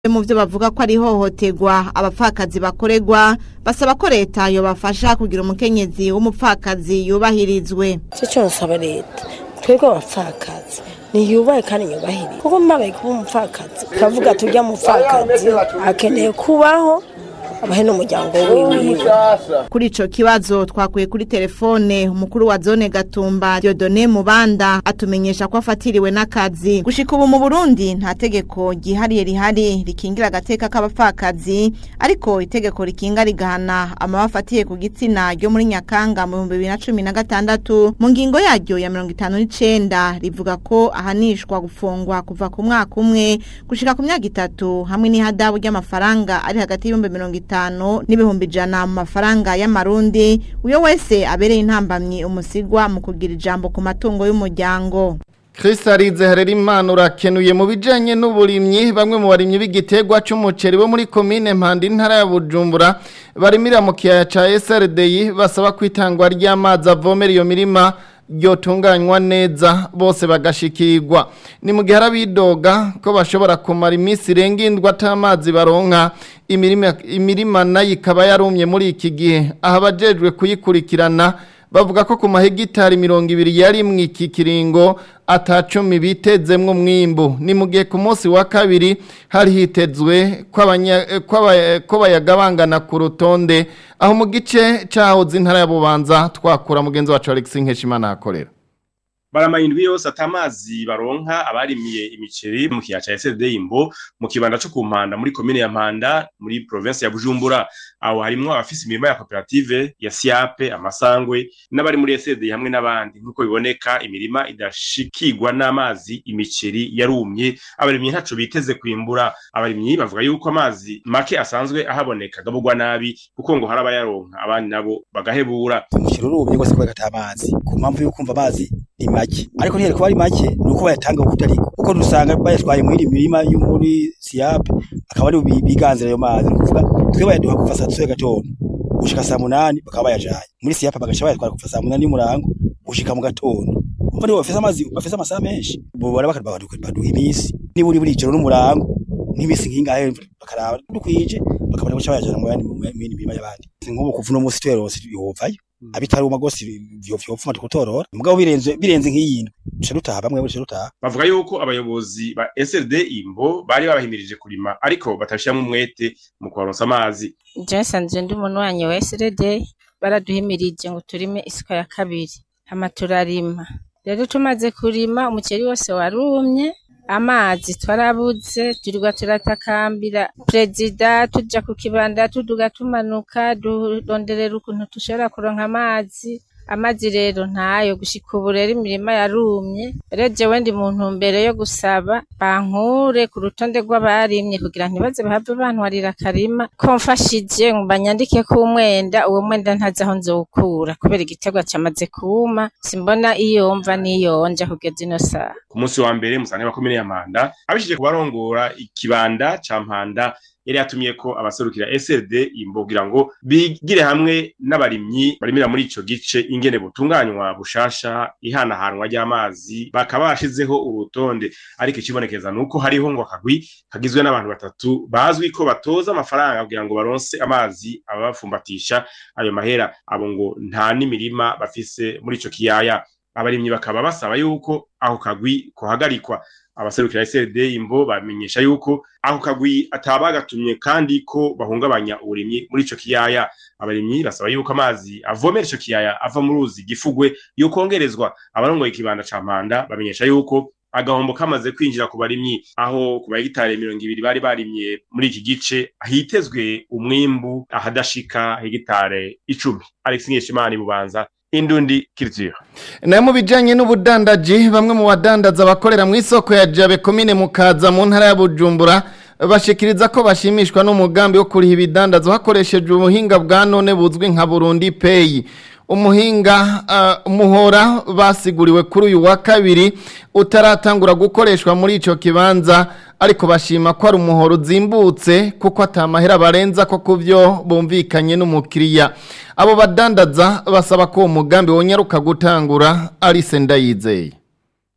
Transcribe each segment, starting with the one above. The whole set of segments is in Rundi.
mu byo bavuga ko ari ihohoterwa abapfakazi bakorerwa basaba ko leta yobafasha kugira umukenyezi w'umupfakazi yubahirizwe icyo cyo nsaba leta twebwe abapfakazi ntiyubahe kandi yubahirize kuko mbabaye kuba umupfakazi kavuga tujya mupfakazi akeneye kubaho abahe n'umuryango wiwe kuri ico kibazo twakuye kuri telefone umukuru wa zone Gatumba Dieudonné Mubanda atumenyesha ko afatiriwe n'akazi gushika ubu mu Burundi nta tegeko gihariye rihari rikingira agateka k'abapfakazi ariko itegeko rikinga rigahana amabafatiye ku gitsina ryo muri Nyakanga mu 2016 mu ngingo yaryo ya 59 rivuga ko ahanishwa gufungwa kuva ku mwaka umwe gushika ku myaka itatu hamwe n'ihadabu ry'amafaranga ari hagati y'ibihumbi mirongo itanu n'ibihumbi ijana mu mafaranga y'amarundi uyo wese abereye intambamyi umusigwa mu kugira ijambo ku matungo y'umuryango Kristalize harera impano urakenuye mu bijanye n'uburimyi bamwe mu barimyi b'igiterwa c'umuceri bo muri komine Mpanda intara ya Bujumbura barimira mu kiyaya ca SRDI basaba kwitangwa ry'amazi avomera iyo mirima ryotunganywa neza bose bagashikirwa ni mu gihe arabidoga ko bashobora kumara iminsi irenga indwi atamazi baronka imirima imirima nayo ikaba yarumye muri iki gihe aha abajejwe kuyikurikirana bavuga ko ku mahegitari mirongo ibiri yari mu iki kiringo atacumi bitezemwo umwimbu ni mu gihe ku munsi wa kabiri hari hitezwe ko abanya- ko aba- ko bayagabangana ku rutonde aho mu gice cahoze intara ya Bubanza twakura mugenzi wacu Alex Nkeshimana akorera baramara indwi yose atamazi baronka abarimiye imiceri mu kiyaya ca SLD Imbo mu kibanda co ku Mpanda muri komine ya Mpanda muri province ya Bujumbura aho harimwo abafise imirima ya koperative ya Siape amasangwe n'abari muri SLD hamwe n'abandi nkuko biboneka imirima idashikirwa n'amazi imiceri yarumye abarimyi ntaco biteze kwimbura abarimyi bavuga yuko amazi make asanzwe ahaboneka gabugwa nabi kuko ngo haraba yaronka abandi nabo bagahebura umuceri urumye rwose kubera ata amazi ku mpamvu yo kumva amazi ni make ariko ntiyari kuba ari make ni uko bayatanga kuko ariko kuko dusanga bayatwaye muri iri mirima yo muri siyape akaba ari bi- biganzira ayo mazi ni ukuvuga twe bayaduha kuva saa tatu y'agatondo gushika saa munani bakaba bayajanye muri siyape bagaca bayatwara kuva saa munani y'umurango gushika mu gatondo umva nibo bafise amazi bafise amasaha menshi bobara bakaduha baduha iminsi niba uri buri ijoro n'umurango n'iminsi nk'ingahe bakaraba dukwije bakabona guca bayajana mu yandi mu yindi mirima y'abandi nk'ubu kuva uno munsi tuyaronse yovayo abitaruma gose vyopfuma tukutorora mugabo birenze birenze nk'iyindwi duca dutaha bamwe duca dutaha bavuga yuko abayobozi ba SLD Imbo bari babahimirije kurima ariko batabishyiramo umwete mu kubaronsa amazi Jason ndi umuntu wanyu wa SRD baraduhimirije ngo turime isuka ya kabiri hama turarima rero tumaze kurima umuceri wose warumye amazi twarabuze turirwa turatakambira perezida tuja ku kibanda tuduga tumanuka duronderera ukuntu dushobora kuronka amazi amazi rero ntayo gushika ubu rero imirima yarumye rero jewe ndi mu ntumbero yo gusaba bankure ku rutonde rw'abarimye kugira ntibaze bahave bantwarira akarima ko mfashije ngo banyandike ko umwenda uwo mwenda ntazi aho nzowukura kubera igiterwa cyamaze kuma simbona iyo mva n'iyo nja kugeza ino saha ku munsi wa mbere musanga bakomine ya Mpanda abishije kubarongora ikibanda ca Mpanda yari yatumye ko abaserukira SLD Imbo kugira ngo bigire hamwe n'abarimyi barimira muri ico gice ingene butunganywa bushasha ihanahanwa ry'amazi bakaba bashizeho urutonde ariko ikibonekeza nuko hariho ngo akagwi kagizwe n'abantu batatu bazwi ko batoza amafaranga kugira ngo baronse amazi ababafumbatisha ayo mahera abo ngo nta n'imirima bafise muri ico kiyaya abarimyi bakaba basaba yuko aho kagwi kohagarikwa abaserukira SLD imbo bamenyesha yuko aho kagwi atabagatumye kandi ko bahungabanya uburimyi muri ico kiyaya abarimyi basaba yuko amazi avomera ico kiyaya ava mu ruzi gifugwe yokongerezwa abarongoye ikibanda ca Mpanda bamenyesha yuko agahombo kamaze kwinjira ku barimyi aho ku bahegitari mirongo ibiri bari barimye muri iki gice hitezwe umwimbu ahadashika hegitare icumi Alex Nkeshimana bubanza Indundi Culture nayo mu bijanye n'ubudandaji bamwe mu badandaza bakorera mu isoko ya Jabe komine Mukaza mu ntara ya Bujumbura bashikiriza ko bashimishwa n'umugambi wo kuriha ibidandazo hakoreshejwe ubuhinga bwa none buzwi nka Burundi Pay umuhinga uh, muhora basiguriwe kuri uyu wa kabiri utaratangura gukoreshwa muri ico kibanza ariko bashima ko ari umuhoro uzimbutse kuko atamahera barenza ko kuvyo bumvikanye n'umukiriya abo badandaza basaba ko uwo mugambi wonyaruka gutangura Alice Ndayizeye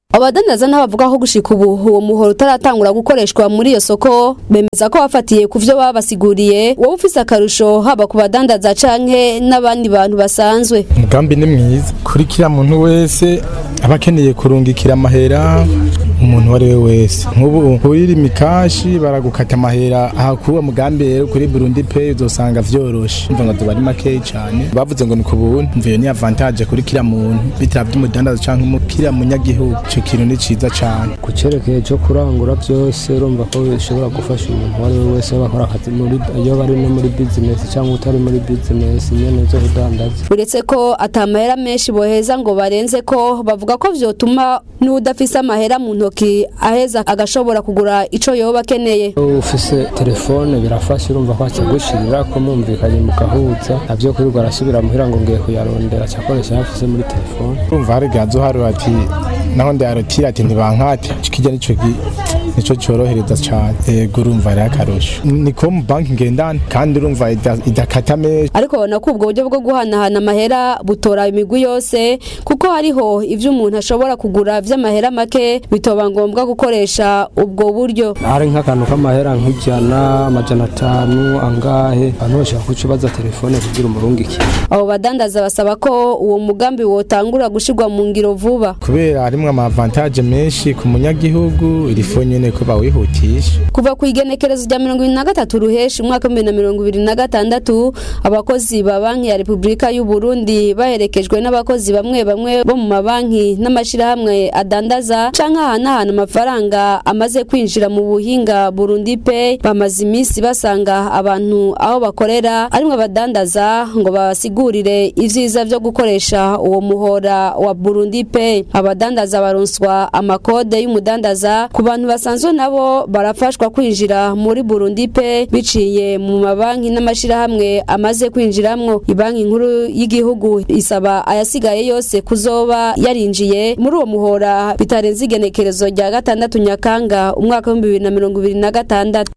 abadandaza n'abavuga ko gushika ubu uwo muhoro utaratangura gukoreshwa muri iyo soko bemeza ko bafatiye ku vyo babasiguriye wowe ufise akarusho haba ku badandaza canke n'abandi bantu basanzwe umugambi ni mwiza kuri kiriya muntu wese aba akeneye kurungikira amahera umuntu uwo ari we wese nk'ubu urira imikashi baragukata amahera aha kuri uwo mugambi rero kuri burundi pay uzosanga vyoroshe mva ngo tuba ari makeyi cyane bavuze ngo ni ku buntu mvuye ni avantage kuri kiriya muntu bitaba by'umudandaza canke umu- kiriya munyagihugu ico kintu ni ciza cane ku cyerekeye cyo kurangura byose urumva ko bishobora gufasha umuntu uwo ari we wese waba akora akazi muri iyo bari no muri bizinesi cyangwa utari muri bizinesi nyine zo kudandaza uretse ko atamahera menshi boheza ngo barenze ko bavuga ko vyotuma n'udafise amahera mu ntoki aheza agashobora kugura ico yoba akeneye iyo ufise telefone birafasha urumva ko akigushirira ko mwumvikanye mugahuza nabyo kwirirwa arasubira muhira ngo ngiye kuyarondera cyakoresha yafise muri telefone urumva hari gazo hari ati naho ndarotira ati ntibankate kijya nico gi nico cyorohereza cyane yego urumva ari akarusho ni ko mu banki ngendana kandi urumva ida- idakata menshi ariko babona ko ubwo buryo bwo guhanahana amahera butora imigwi yose kuko hariho ivyo umuntu ashobora kugura vy'amahera make bitoba ngombwa gukoresha ubwo buryo hari nk'akantu k'amahera nk'ijana amajana atanu angahe abantu bashaka kuca ubaza telefone kugira umurungikire abo badandaza basaba ko uwo mugambi wotangura gushirwa mu ngiro vuba kubera harimwo amavantaje menshi ku munyagihugu irifo nyene ko bawihutisha kuva ku igenekerezo rya mirongo ibiri na gatatu ruheshi umwaka w'ibihumbi bibiri na mirongo ibiri na gatandatu abakozi ba banki ya repubulika y'u burundi baherekejwe n'abakozi bamwe bamwe bo mu mabanki n'amashyirahamwe adandaza canke ahanahana amafaranga amaze kwinjira mu buhinga burundi pay bamaze iminsi basanga abantu aho bakorera arimwe abadandaza ngo babasigurire ivyiza vyo gukoresha uwo muhora wa burundi pay abadandaza baronswa amakode y'umudandaza ku bantu basanzwe nabo barafashwa kwinjira muri burundi pay biciye mu mabanki n'amashirahamwe amaze kwinjiramwo ibanki nkuru y'igihugu isaba ayasigaye yose kuzoba yarinjiye muri uwo muhora bitarenze igenekerezo rya gatandatu nyakanga umwaka w'ibihumbi bibiri na mirongo ibiri na gatandatu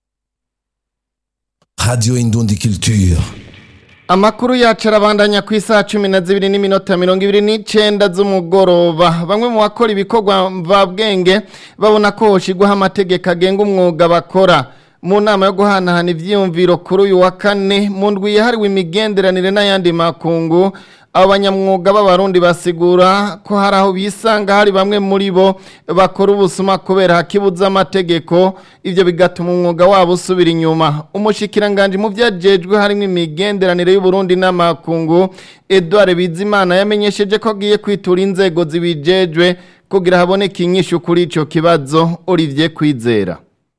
Radio Indundi Culture. Amakuru yacu arabandanya ku isaha cumi na zibiri n'iminota mirongo ibiri n'icenda z'umugoroba bamwe mu bakora ibikorwa mvabwenge babona ko hoshigwaho amategeko agenga umwuga bakora mu nama yo guhanahana ivyiyumviro kuri uyu wa kane mu ndwi yahariwe imigenderanire n'ayandi makungu abo banyamwuga b'abarundi basigura ko hari aho bisanga hari bamwe muri bo bakora ubusuma kubera hakibuza amategeko ivyo bigatuma umwuga wabo usubira inyuma umushikiranganje mu vyajejwe harimo imigenderanire y'uburundi n'amakungu edouard bizimana yamenyesheje ko agiye kwitura inzego zibijejwe kugira haboneke inyishu kuri ico kibazo olivier kwizera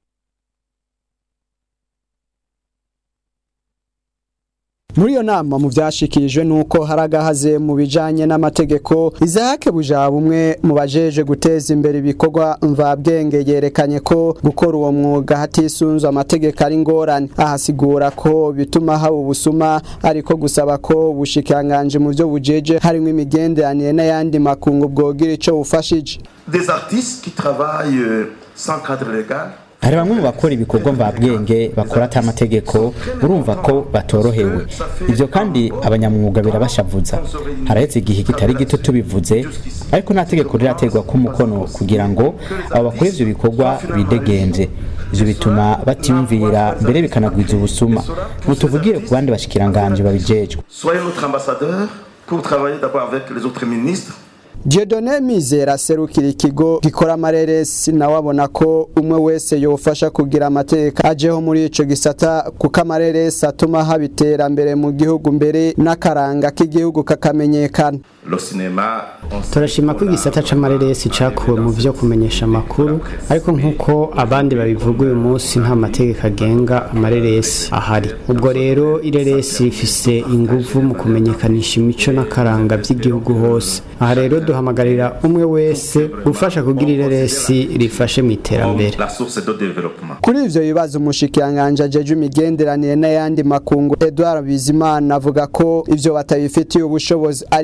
muri iyo nama mu byashikirijwe nuko hari agahaze mu bijanye n'amategeko izahake bujaba umwe mu bajeje guteza imbere ibikorwa mvabwenge yerekanye ko gukora uwo mwuga hatisunzwe amategeko ari ngorane ahasigura ko bituma haba ubusuma ariko gusaba ko bushikanganje mu byo bujeje harimo imigenderanire n'ayandi makungu bwogira ico bufashije des artistes qui travaillent euh, sans cadre légal hari bamwe mu bakora ibikorwa mvabwenge bakora ata mategeko urumva ko batorohewe ibyo kandi abanyamwuga birabashavuza harahetse igihe kitari gito tubivuze ariko nta tegeko riraterwa ko umukono kugira ngo abo bakora ivyo bikorwa bidegenze ivyo bituma batiyumvira mbere bikanagwiza ubusuma mutuvugire ku bandi bashikiranganje babijejwe soyez notre ambassadeur pour travailler d'abord avec les autres ministres Dieudonne Mizera serukira ikigo gikora amareresi nawe abona ko umwe wese yofasha kugira amateka ajeho muri ico gisata kuko amareresi atuma haba iterambere mu gihugu mbere n'akaranga k'igihugu kakamenyekana le cinéma turashima ko igisata c'amareresi cakuwe mu vyo kumenyesha amakuru ariko nk'uko abandi babivuga uyu munsi nta mategeko agenga amareresi ahari ubwo rero ireresi rifise inguvu mu kumenyekanisha imico n'akaranga by'igihugu hose aha rero duhamagarira umwe wese gufasha kugira ireresi rifashe mu iterambere la source de développement kuri ivyo bibazo umushikiranganje ajeje imigenderanire n'ayandi makungu Edouard Bizimana avuga ko ivyo batabifitiye ubushobozi ariko agiye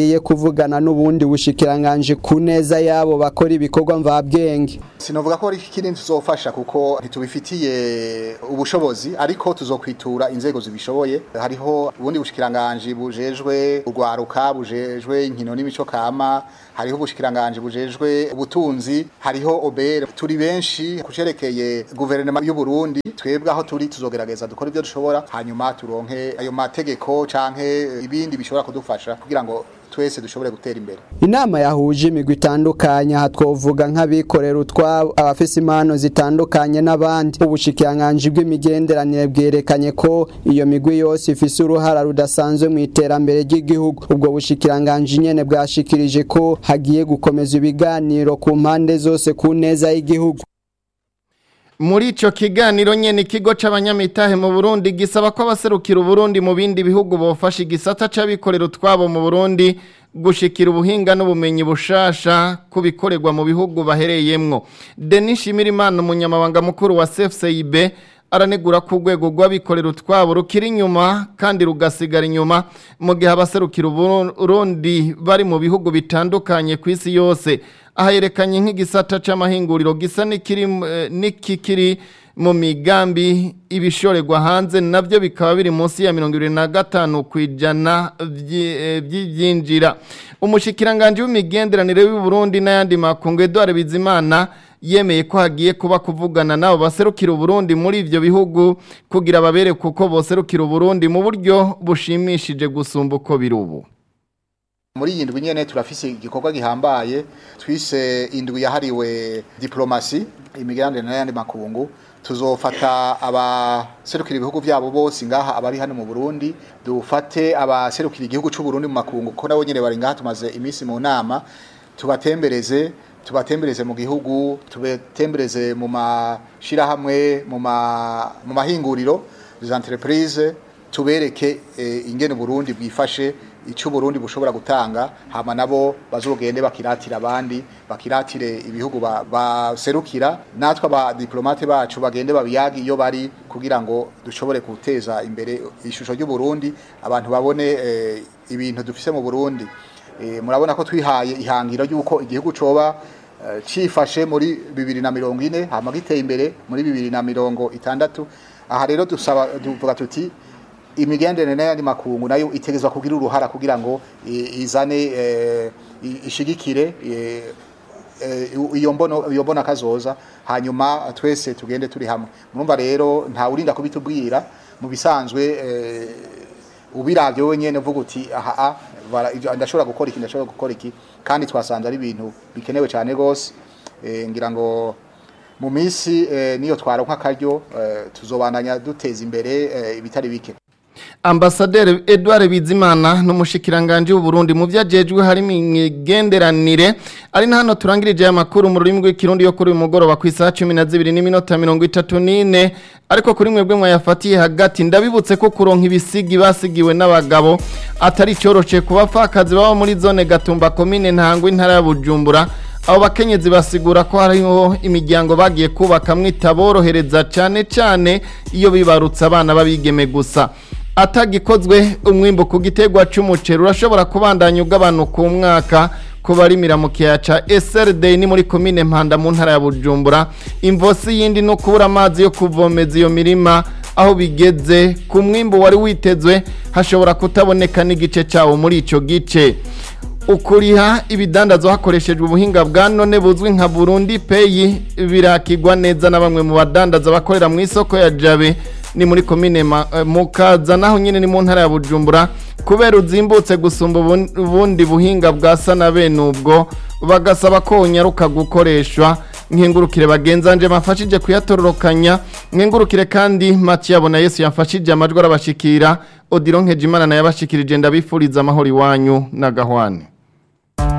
hagiye kuvugana n'ubundi bushikiranganje ku neza yabo bakora ibikorwa mvabwenge sinovuga ko ari kinini tuzofasha kuko ntitubifitiye ubushobozi ariko tuzokwitura inzego zibishoboye hariho ubundi bushikiranganje bujejwe urwaruka bujejwe inkino n'imico kama hariho ubushikiranganje bujejwe ubutunzi hariho obere turi benshi kucerekeye guverinoma y'u Burundi twebwe aho turi tuzogerageza dukora ibyo dushobora hanyuma turonke ayo mategeko canke ibindi bishobora kudufasha kugira ngo twese dushobore gutera imbere inama yahuje imigwi itandukanye aha twovuga nk'abikorera utwabo abafise impano zitandukanye n'abandi ubushikiranganje bw'imigenderanire bwerekanye ko iyo migwi yose ifise uruhara rudasanzwe mu iterambere ry'igihugu ubwo bushikiranganje nyene bwashikirije ko hagiye gukomeza ibiganiro ku mpande zose ku neza y'igihugu muri ico kiganiro nyene ikigo c'abanyamitahe mu Burundi gisaba ko abaserukira Uburundi mu bindi bihugu bofasha igisata c'abikorera utwabo mu Burundi gushikira ubuhinga n'ubumenyi bushasha kubikorerwa mu bihugu bahereyemwo Denis Shimirimana umunyamabanga mukuru wa CFCIB aranegura ko urwego rw'abikorera utwabo rukiri inyuma kandi rugasigara inyuma mu gihe abaserukira Uburundi bari mu bihugu bitandukanye ku isi yose aha yerekanye nk'igisata c'amahinguriro gisa n'ikikiri mu migambi ibishorerwa hanze nabyo bikaba biri munsi ya mirongo irindwi na gatanu ku ijana by'ibyinjira umushikiranganje w'imigenderanire y'u Burundi n'ayandi makungu Edouard Bizimana yemeye ko hagiye kuba kuvugana nabo baserukira Burundi muri ivyo bihugu kugira babere kuko boserukira Burundi mu buryo bushimishije gusumba uko biri ubu muri iyi ndwi nyene turafise igikorwa gihambaye twise indwi yahariwe diplomasi imigenderanire n'ayandi makungu tuzofata abaserukira ibihugu vyabo bose ngaha abari hano mu Burundi dufate abaserukira igihugu c'u Burundi mu makungu ko nabo nyene bari ngaha tumaze imisi mu nama tubatembereze tubatembereze mu gihugu tubatembereze mu mashirahamwe mu ma mu mahinguriro des entreprises tubereke e, ingene Burundi bwifashe icyo Burundi bushobora gutanga hama nabo bazogende bakiratira abandi bakiratire ibihugu baserukira natwe aba diplomate bacu bagende babiyagi iyo bari kugira ngo dushobore guteza imbere ishusho y'u Burundi abantu babone e, ibintu dufise mu Burundi e, murabona ko twihaye ihangiro y'uko igihugu coba e, cifashe muri 2040 hama giteye imbere muri 2060 aha rero dusaba duvuga tuti imigenderanire n'ayandi makungu nayo itegezwa kugira uruhara kugira ngo izane ishigikire iyo mbono iyo mbona kazoza hanyuma twese tugende turi hamwe murumva rero nta urinda kubitubwira mu bisanzwe ubiravye wenyene uvuga uti aha ndashobora gukora iki ndashobora gukora iki kandi twasanze ari ibintu bikenewe cyane gose ngira ngo mu minsi niyo twaronka akaryo tuzobandanya duteza imbere ibitari bike Ambasaderi Edouard Bizimana n'umushikiranganje w'u Burundi mu vyajejwe harimo imigenderanire ari na hano turangirije aya makuru mu rurimi rw'ikirundi yo kuri uyu mugoroba ku isaha 12 n'iminota 34 ariko kuri mwebwe mwayafatiye hagati ndabibutse ko kuronka ibisigi basigiwe n'abagabo atari cyoroshe kuba fakazi baba muri zone Gatumba commune ntangwe intara ya Bujumbura abo bakenyezi basigura ko hariho imiryango bagiye kubaka mwitaborohereza cyane cyane iyo bibarutse abana babigeme gusa atagikozwe umwimbo ku gitegwa cy'umuceri urashobora kubandanya ugabanuka umwaka ku barimira mu kiyaya ca SRD ni muri komine Mpanda mu ntara ya Bujumbura imvosi yindi no kubura amazi yo kuvomeza iyo mirima aho bigeze ku mwimbo wari witezwe hashobora kutaboneka n'igice cyawo muri ico gice ukuriha ibidandazwa hakoreshejwe ubuhinga bwa none buzwi nka Burundi Pay birakigwa neza na bamwe mu badandaza bakorera mu isoko ya Jabe ni muri komine mukaza naho nyine ni mu ntara ya Bujumbura kubera uzimbutse gusumba ubundi buhinga bwa sana bene ubwo bagasaba ko unyaruka gukoreshwa nkengurukire bagenzanje mafashije kuyatororokanya nkengurukire kandi Mathieu abona Yesu yafashije amajwi arabashikira Odironke Jimana na yabashikirije ndabifuriza amahoro iwanyu na gahwane